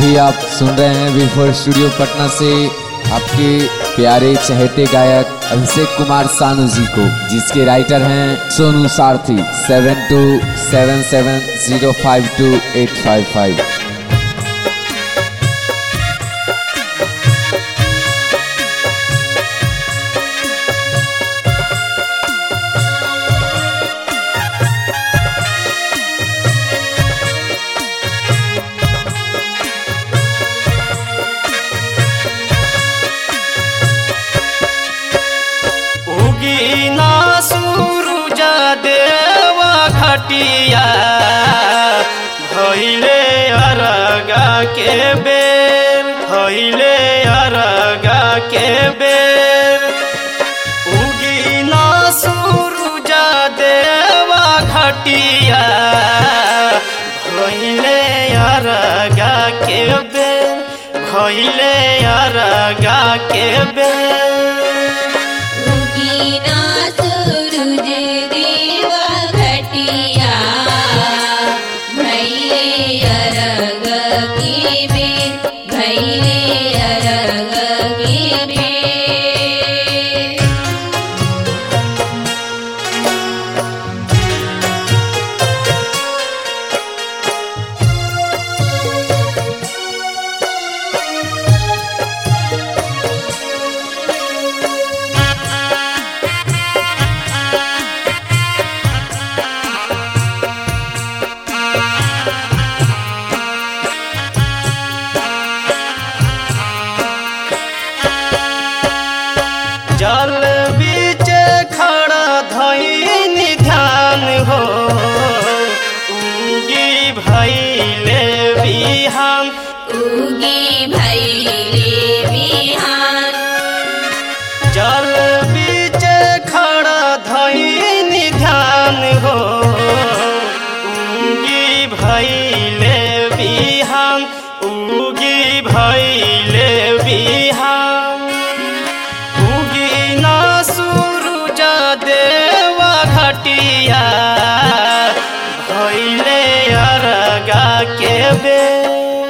अभी आप सुन रहे हैं विफोर स्टूडियो पटना से आपके प्यारे चहेते गायक अभिषेक कुमार सानू जी को जिसके राइटर हैं Sonu Sarathi seven two seven seven zero five two eight five five उगीना सूरुज देवा घटिया भैले अरगा के बेर भैले अरगा के बेर उगीना सूरुज देवा घटिया भैले अरगा के बेर भैले अरगा के बेर उगीना सूरज देवा घटिया भैले अरग के बेर भैले अरग के बेर जल बीच खड़ा धैन ध्यान हो उगी भैले बिहान उगी भैले बिहान जल बीच खड़ा धैन ध्यान हो उगी भैले बिहान उगी भैले बिहान उगीना सूरुज देवा घटिया भैले अरगा के बेर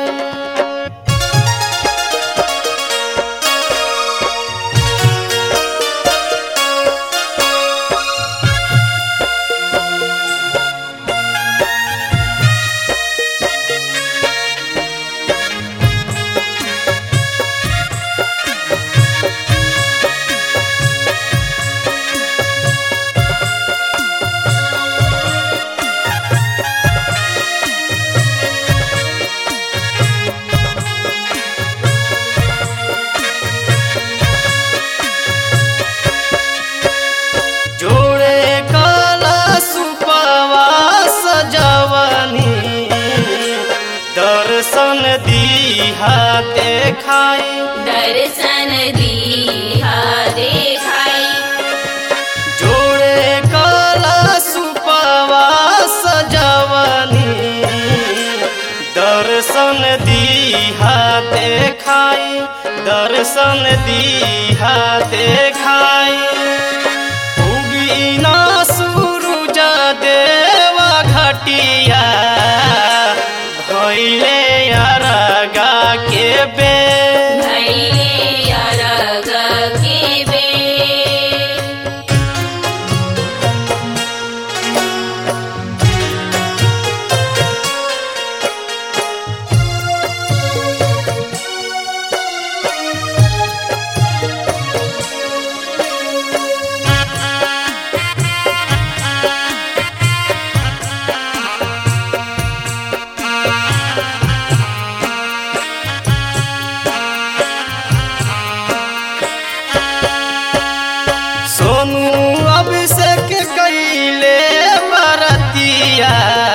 जोड़े काला सुपवा सजवनी दर्शन दीहा देखाई दर्शन दीहा देखाई जोड़े काला सुपवा सजवनी दर्शन दीहा देखाई दर्शन दीहा देखाई उगीना सूरुज देवा घटिया भैले अरगा के बेर भैले अरग के बेर सोनू अभिषेक कैले बरतिया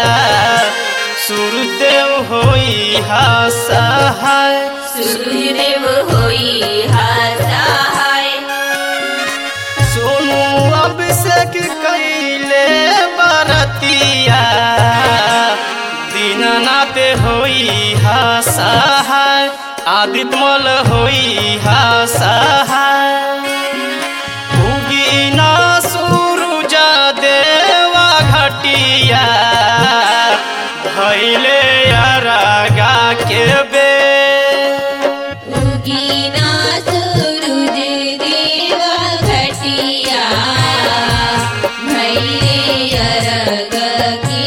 सुरदेव होई हासहाय सूर्यदेव होई हासहाय सोनू अभिषेक कैले बरतिया दीननाथ होई हासहाय आदित्यमल होई हासहाय उगीना सूरुज देवा घटिया भैले अरगा के बेर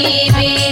के बेर